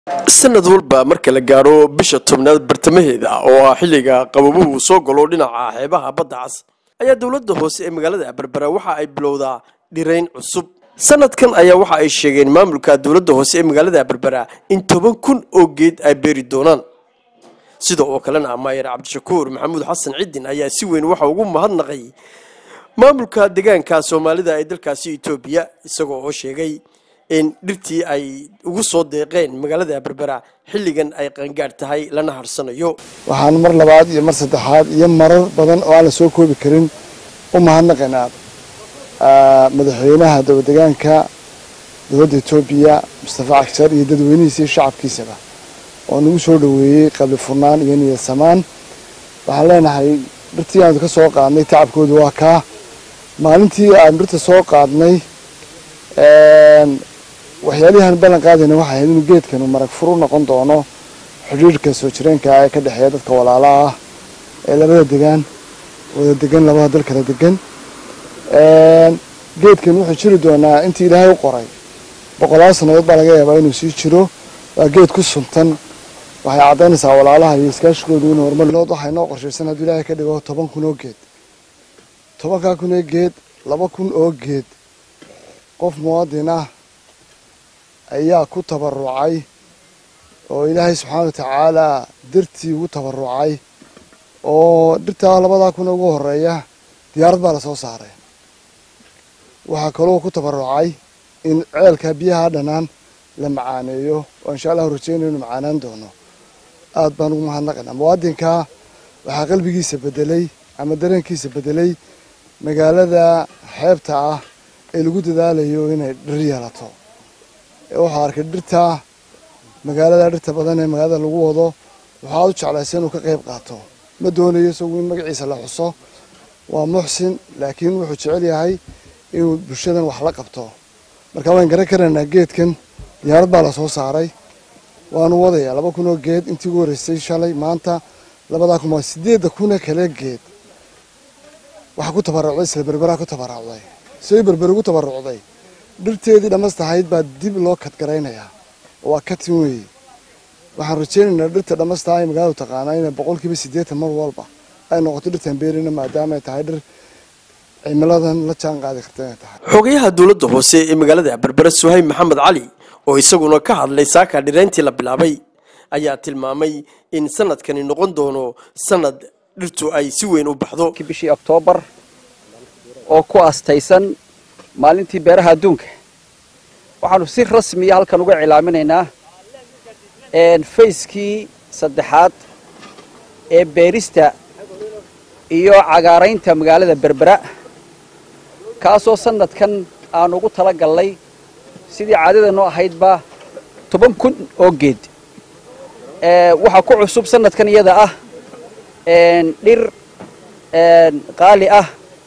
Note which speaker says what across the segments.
Speaker 1: sanad walba marka la gaadho bisha tobnaad bartamaheeda oo ah xilliga qababuhu soo galo dhinaca xeebaha badda cas ayaa dowladda hoose ee magaalada berbera waxa ay bilowdaa dhirayn cusub sanadkan ayaa waxa ay sheegeen maamulka dowladda hoose ee magaalada berbera in toban kun oo geed ay beeri doonaan sida oo kalena maayer cabdishakuur maxamuud xasan ciddin ayaa si weyn waxa ugu mahadnaqay maamulka deegaanka soomaalida ee dalkaasi etoobiya isagoo oo sheegay in dhirtii ay ugu soo deeqeen magaalada berbera xilligan ay qaangaadh tahay lana harsanayo
Speaker 2: waxaan mar labaad iyo mar saddexaad iyo marar badan oo aan la soo koobi karin u mahadnaqaynaa madaxweynaha dowladegaanka dowladda etoobiya mustafa cagshar iyo dadweynihiisa iyo shacabkiisaba oo nagu soo dhoweeyey qabli furnaan iyo niyad samaan waxaan leenahay dhirtii aanu ka soo qaadnay tacabkoodu waa kaa maalintii aanu dhirta soo qaadnay waxyaalihan ballan qaadayna waxay ahayd inuu geedkanu marag furu noqon doono xidhiirhka soo jireenka ee ka dhexeeya dadka walaalaha ah ee labada degaan wada degan labada dal kala degan geedkan wuxuu jiri doonaa intii ilaahay u qoray boqolaal sannadood baa laga yaabaa inuu sii jiro waa geed ku suntan waxay caddaynaysaa walaalaha iyo iskaashigoodu inuu horumar waxay noo qorshaysan hadduu ilaahay ka dhigo toban kun oo geed tobankaa kun oo geed laba kun oo geed qof muwaadin ah ayaa ku tabarucay oo ilaahay subxaana wa tacaalaa dartii ugu tabarucay oo dhirtaa labadaa kun ugu horeeya diyaarad baa lasoo saaray waxaa kaloo ku tabarucay in ceelka biyaha dhanaan la macaaneeyo oo insha allahu rajeynayo inu macaanaan doono aada baan ugu mahadnaqaynaa muwaadinkaa waxaa qalbigiisa bedelay ama dareenkiisa bedelay magaalada xeebta ah ee lagu dadaalayo inay dhir yeelato waxaa arkay dhirta magaalada dhirta badan ee magaalada lagu wado waxaa u jeclaysa inuu ka qayb qaato ma doonayo isagu in magaciisa la xuso waa muxsin laakiin wuxuu jecel yahay inuu bulshadan wax la qabto marka waan garan karaynaa geedkan diyaarad baa lasoo saaray waanu wadayaa laba kun oo geed intii ugu horreysay shalay maanta labadaa kun waa sideedda kuna kale geed waxaa ku tabarucday isla berberaa ku tabarucday say berber ugu tabarucday dhirteedii dhammastahayd baa dib loo kadgaraynayaa waa katin weeye waxaan rajeynaynaa dhirta dhammastaha ay magaaladu taqaanaa inay boqolkiiba siddeetan mar walba ay noqoto dhirtan beerina maadaama ay tahay dhir cimiladan la jaan qaadi karta inay tahay
Speaker 1: xogayaha dowladda hoose ee magaalada berbera suhayb maxamed cali oo isaguna ka hadlay saaka dhirayntii la bilaabay ayaa tilmaamay in sanadkani noqon doono sanad dhirtu ay si weyn u baxdo
Speaker 3: bishii oktoobar oo ku astaysan maalintii beeraha adduunka waxaanu si rasmiya halkan uga cilaaminaynaa fayskii saddexaad ee beerista iyo cagaaraynta magaalada berbera kaasoo sanadkan aan ugu tala gallay sidii caadadanu ahaydba toban kun oo geed waxaa ku cusub sanadkan iyada ah dhir qaali ah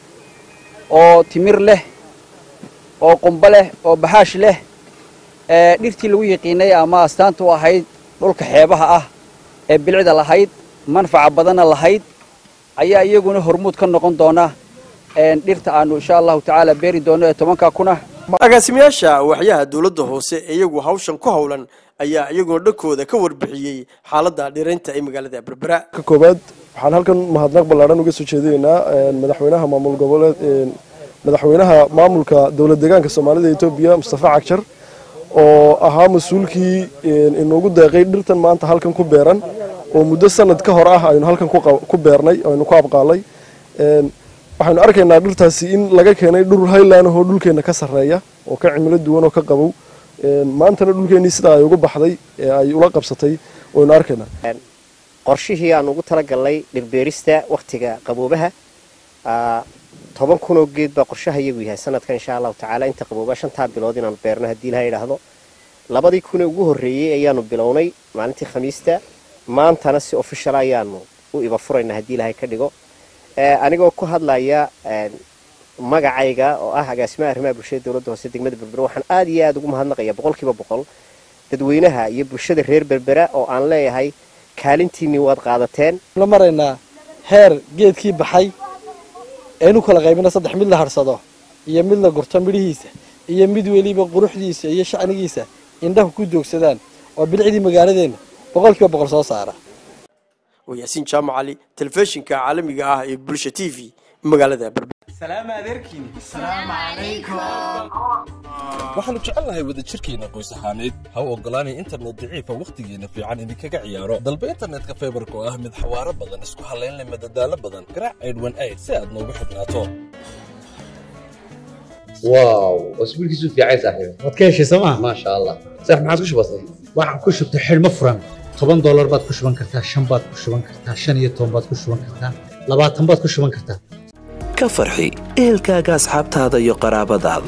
Speaker 3: oo timir leh oo qumbo leh oo baxaash leh dhirtii lagu yiqiinay ama astaanta u ahayd dhulka xeebaha ah ee bilicda lahayd manfaca badanna lahayd ayaa iyaguna hormuud ka noqon doona dhirta aanu insha allahu tacaala beeri doono ee tobanka kuna
Speaker 1: agaasimayaasha waxyaha dowladda hoose ee iyagu hawshan ku howlan ayaa iyaguna dhankooda ka warbixiyey xaaladda dhiraynta ee magaalada berbera
Speaker 4: ka koobaad waxaan halkan mahadnaq ballaadhan uga soo jeedinaynaa madaxweynaha maamul goboleed madaxweynaha maamulka dowlad deegaanka soomaalida etoobiya mustafa cagshar oo ahaa mas-uulkii inoogu deeqay dhirtan maanta halkan ku beeran oo muddo sanad ka hor ah aynu halkan ku beernay aynu ku abqaalay waxaynu arkaynaa dhirtaasi in laga keenay dhur highland oo dhulkeenna ka sarreeya oo ka cimilo duwan oo ka qabow maantana dhulkeennii sidaa ay uga baxday ee ay ula qabsatay waynu arkaynaa
Speaker 5: qorshihii aan ugu talagalnay dhirbeerista wakhtiga qaboobaha toban kun oo geed baa qorshaha iyagu yahay sanadka insha allahu tacaala inta qabooba shantaa bilood inaanu beerno haddii ilaha idhaahdo labadii kunee ugu horreeyey ayaanu bilownay maalintii khamiista maantana si official ayaanu u iba furaynaa haddii ilahay ka dhigo anigoo ku hadlaya magacayga oo ah agaasimaha arrimaha bulshada dowladda hoose degmada berbera waxaan aada iyo aada ugu mahadnaqaya boqolkiiba boqol dadweynaha iyo bulshada reer berbera oo aan leeyahay kaalintiinii waad qaadateen
Speaker 6: la maraynaa heer geedkii baxay aynu kala qaybina saddex mid la harsado iyo mid la gurto midhihiisa iyo mid weliba quruxdiisa iyo shacnigiisa indhahu ku joogsadaan oo bilicdii magaaladeenna boqolkiiba boqol soo saara
Speaker 1: waa yaasiin jaamac cali telefishinka caalamiga ah ee bulsha t v magaalada berbera
Speaker 7: waxaannu jecelnahay wadajirkeenna qoys ahaaneed ha u oggolaanay internet daciifa wakhtigeenna fiican idinkaga ciyaaro dalba internetka faybarka oo ah mid xawaaro badan isku hallayn leh madadaalo badan garaac aydhwan ayd si aad noogu xidhnaato
Speaker 8: واو اسبوع كيسو في عايز صاحبي
Speaker 9: waad ka heshay sooma
Speaker 8: ما شاء الله صح ما عادش بسيط
Speaker 9: waxaan ku shubtay xidhmo furan toban doolar baad ku shuban kartaa shan baad ku shuban kartaa shan iyo toban baad ku shuban kartaa labaatan baad ku shuban kartaa
Speaker 10: ka farxi ehelkaaga asxaabtaada iyo qaraabadaada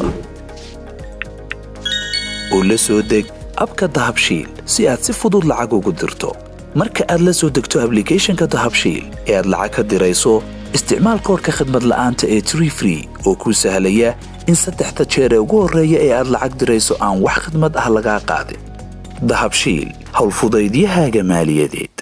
Speaker 10: u la soo deg abka dahabshiil si aad si fudud lacag ugu dirto marka aad la soo degto ablicathonka dahabshiil ee aad lacag ka dirayso isticmaal koorka khadmad la'aanta ee tree free oo kuu sahlaya in saddexda jeer ee ugu horreeya ee aad lacag dirayso aan wax khidmad ah lagaa qaadin dahabshiil howlfudaydiyahaaga maaliyadeed